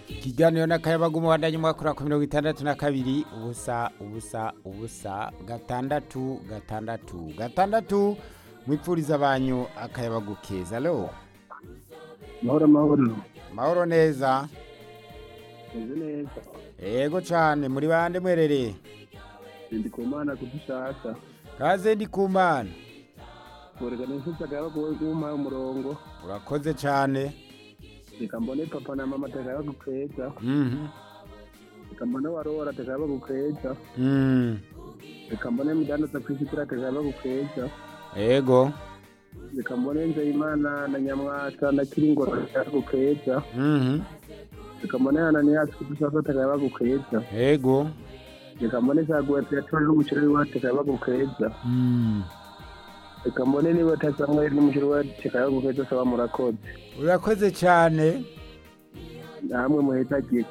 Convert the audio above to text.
ikiganiro n'akayabaga umuhanda nyamwakura ku mirongo itandatu na kabiri ubusa ubusa ubusa gatandatu gatandatu gatandatu mwipfuriza banyu akayabagu keza alo mahoro mahoro mahoro neza meze neza yego cyane muri bande mwerereye ndi ku mana kudushaka kaze ndi ku mana kurega n'inshuti akayabagu wowe umuhaye umurongo urakoze cyane reka mbone papa na mama akayabagu keza Mhm. reka mbone warora akayabagu keza Mm. reka mbone mudandaza ku isi kuri akayabagu keza yego reka mbone nzeyimana na nyamwaka na kiringoro akayabagu keza Mhm. reka mbone ananiyacu kudushaka akayabagu keza yego reka mbone zaguwe tuyatore n'umuceri wacu akayabagu keza Mm. reka mbone niba utasanga ari n'umuceri wacu akayabagu keza saba murakoze urakoze cyane namwe muheza gihe